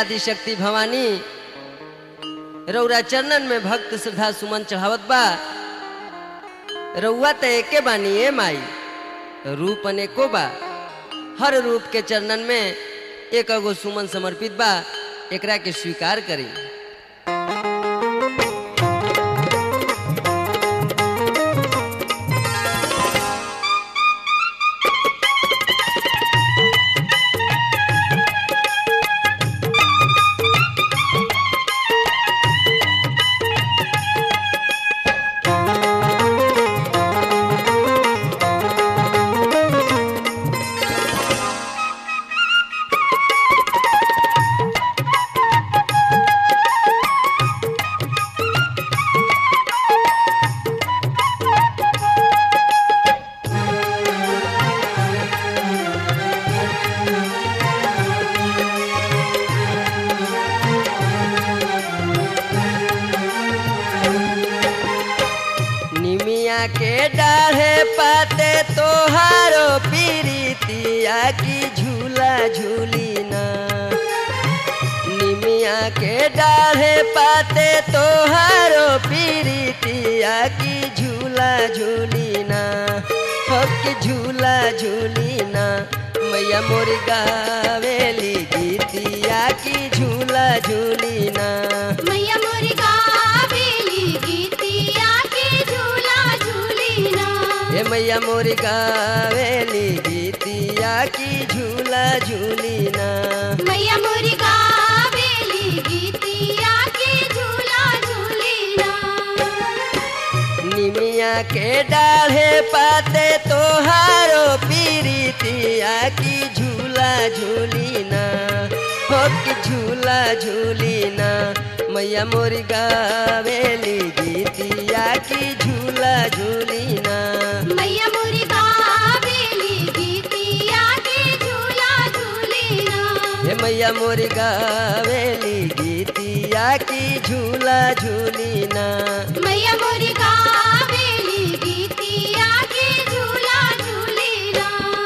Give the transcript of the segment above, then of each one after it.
आदि शक्ति भवानी रौरा चरणन में भक्त श्रद्धा सुमन चढ़ावत बा रउआ त एके बानी ए माई रूप अनेको बा हर रूप के चरणन में एक अगो सुमन समर्पित बा एकरा के स्वीकार करी निमिया के डाढ़े पाते तोहारो पीरितिया की झूला झूली ना निमिया के डाढ़े पाते तोहारो पीरितिया की झूला झूली ना हो की झूला झूली ना मैया मोरी गावेली गीतिया की झूला झूली ना मैया मोरी गावेली गीतिया के झूला झूलीना हे मैया मोरी गावेली गीतिया की झूला झूली ना मैया मोरी गावेली गीतिया के झूला झूलीना निमिया के डाढ़े पाते तोहारो पीरितिया की झूला झूली ना हो की झूला झूली ना मैया मोरी गावेली गीतिया की झूला झूली ना मैया मोरी गावेली गीतिया के झूला झूलीना हे मैया मोरी गावेली गीतिया की झूला झूली ना मैया मोरी गावेली गीतिया के झूला झूलीना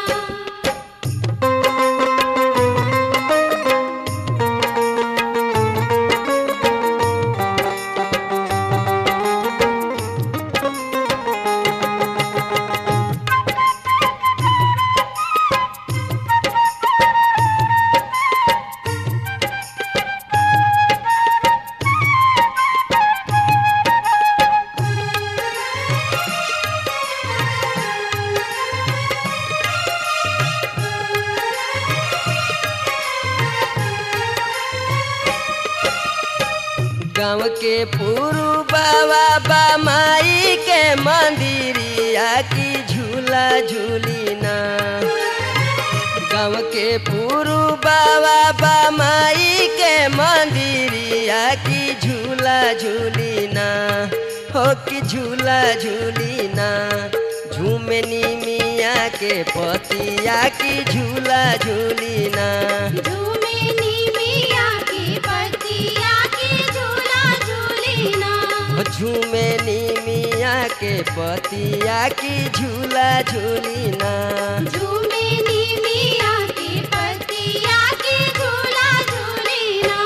गाँव के पुरु बाबा बा माई के मंदिरिया की झूला झूली ना गाँव के पुरु बाबा बा माई के मंदिरिया की झूला झूली ना हो की झूला झूली ना झूमे मिया के पतिया की झूला झूली ना झूमे नीमिया की पतिया की झूला झूलीना झूमे मिया के पतिया की झूला झूली ना झूमे नीमिया की पतिया की झूला झूलीना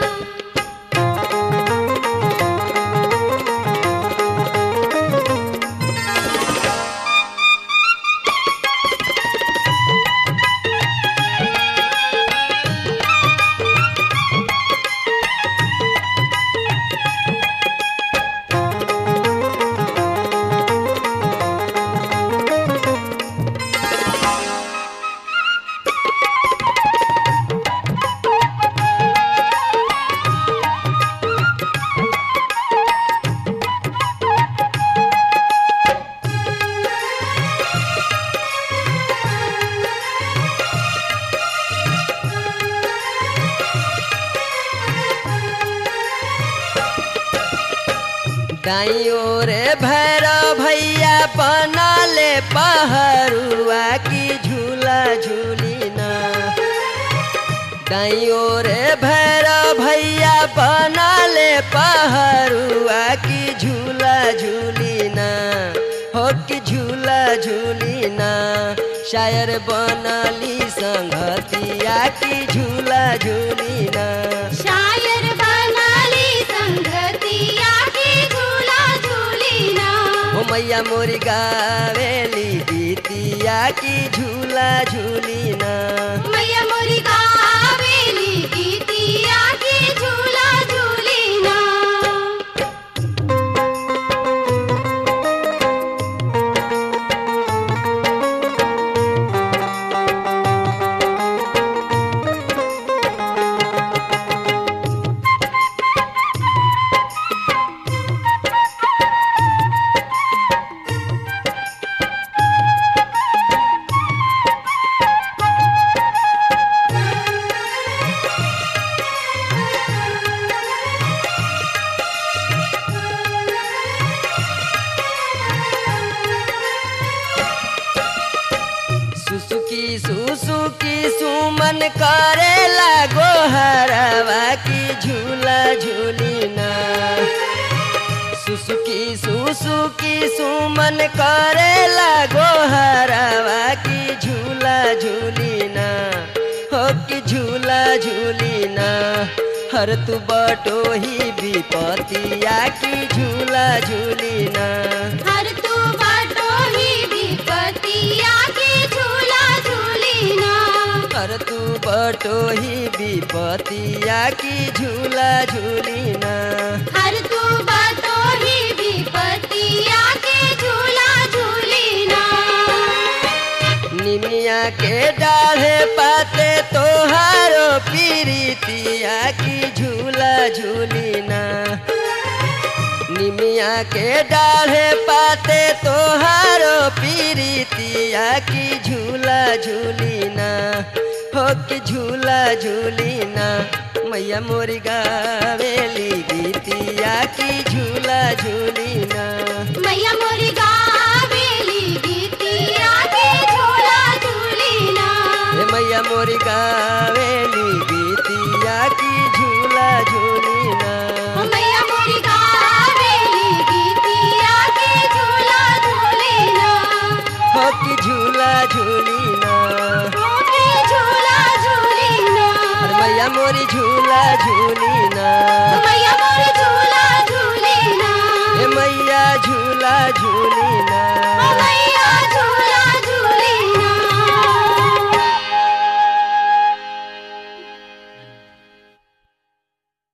दाई ओरे भैरव भैया बनले पहरुआ की झूला झूली ना दाई ओरे भैरव भैया बनले पहरुआ की झूला झूली ना हो की झूला झूली ना शायर बनली संगतिया की झूला झूली ना मैया मोरी गावेली गीतिया की झूला झूली ना मैया मोरी गावेली गीतिया की झूला झूलीना सुसुकी सुसुकी सुमन करे लागो हरवा की झूला झूली ना सुसुकी सुसुकी सुमन करे लागो हरवा की झूला झूली ना हो की झूला झूली ना हर तू बटो ही विपतिया की झूला झूली ना हर तू बाटो ही विपतिया की झूला झूलीना हर तू बटो ही विपतिया की झूला झूली ना हर तू बाटो ही विपतिया की झूला झूलीना निमिया के डाढ़े पाते तोहारो पीरितिया की झूला झूली ना निमिया के डाढ़े पाते तोहारो पीरितिया की झूला झूली ना हो कि झूला झूली ना मैया मोरी गावेली गीतिया की झूला झूली ना मैया मोरी गावेली गीतिया की झूला झूलीना हे मैया मोरी गावेली गीतिया की झूला झूली ना मैया मोरी गावेली गीतिया की झूला झूलीना हो कि झूला झूली ना मोती झूला झूलीना अरे मैया मोरी झूला झूली ना मैया मोरी झूला झूलीना हे मैया झूला झूली ना